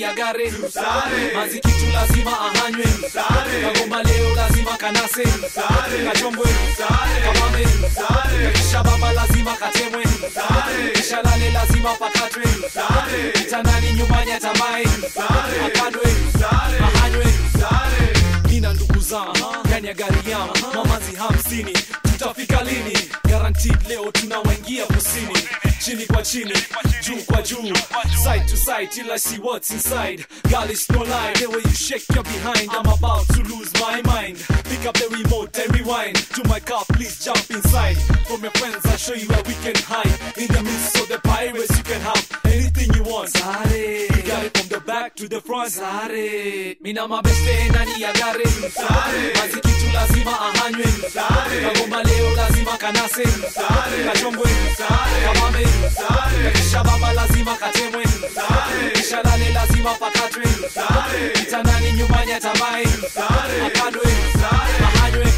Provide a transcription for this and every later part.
ya gare mazikitu lazima ahanywe kagomba leo lazima kanase kachombwe kamame kisha baba lazima katemwe kisha lale lazima pakatwe kitandani nyumbani atamae akadwe ahanywe nina ndugu zangu ndani ya gari yangu mamazi hamsini tutafika lini guaranteed leo tunawaingia kusini chini kwa chini juu kwa juu side to side till I see what's inside girl it's no lie the way you shake your behind I'm about to lose my mind pick up the remote and rewind to my car please jump inside from your friends I'll show you where we can hide in the midst of the pirates you can have anything you want Sare. you got it from the back to the front Sare. mina mabeste ndani ya gari mazikitu lazima ahanywe kagomba leo lazima kanase kachombwe kamame kisha baba lazima katemwe kisha lale lazima pakatwe kitandani nyumbani atamae akadwe ahanywe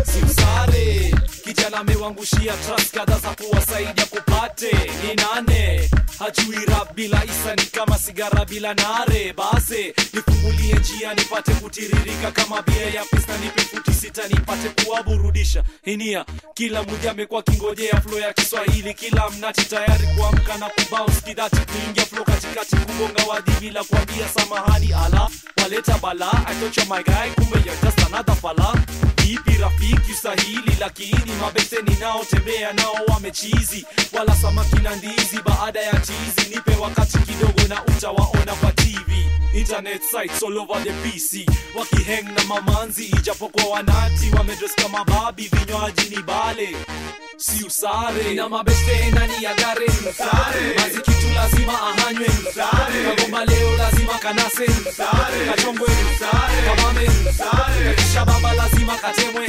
simsare kijana amewangushia trust kadha za kuwasaidia kupate ni nane hajui rap bila isa ni kama sigara bila nare base nifungulie njia nipate kutiririka kama bia ya pista nipe futi sita nipate kuwaburudisha hinia kila mmoja amekuwa kingojea flo ya kiswahili kila mnati tayari kuamka na kubounce kidati kuingia flo katikati kugonga wadi bila kuambia samahani ala waleta bala I thought you're my guy kumbe you're just another fala vipi rafiki usahili lakini mabeste ninaotembea nao wamechizi wala samaki na ndizi baada ya chizi nipe wakati kidogo na utawaona kwa tv internet sites all over the pc wakiheng na mamanzi ijapokuwa wanati wamedres kama babi vinywaji ni bale si usare na mabeste ndani ya gare mazikitu lazima ahanywe kagomba leo lazima kanase kachombwe kamame kisha baba lazima katemwe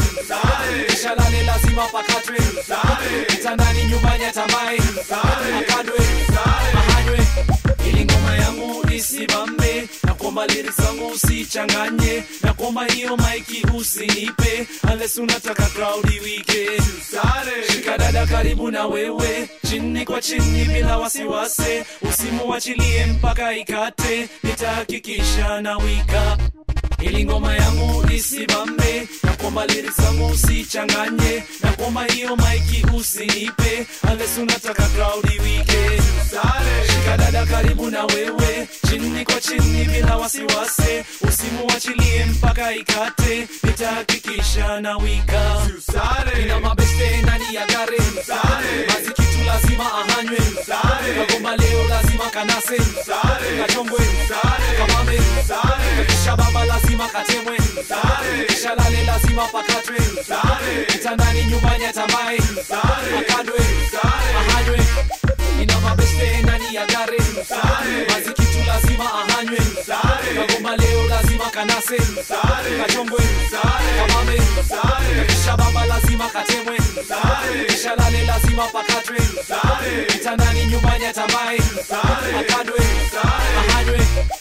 kisha lale lazima pakatwe kitandani nyumbani atamae akadwe ahanywe ili ngoma yangu isimame na kwamba lyrics zangu usichanganye na kwamba hiyo maiki usinipe unless unataka crowd iwike shika dada karibu na wewe chini kwa chini bila wasiwasi usimuachilie mpaka ikate nitahakikisha na wika ili ngoma yangu isimame na kwamba lyrics zangu usichanganye na kwamba hiyo maiki usinipe unless unataka crowd iwike shika dada karibu na wewe chini kwa chini bila wasiwasi usimuachilie mpaka ikate nitahakikisha na wika ina mabeste ndani ya gare mazikitu lazima ahanywe kagomba leo lazima kanase kachombwe kamame kisha baba lazima katemwe kisha lale lazima pakatwe kitandani nyumbani atamae akadwe ahanywe ina mabeste ndani ya gare mazikitu lazima ahanywe kagomba leo lazima kanase kachombwe kamame kisha baba lazima katemwe kisha lale lazima pakatwe kitandani nyumbani atamae akadwe ahanywe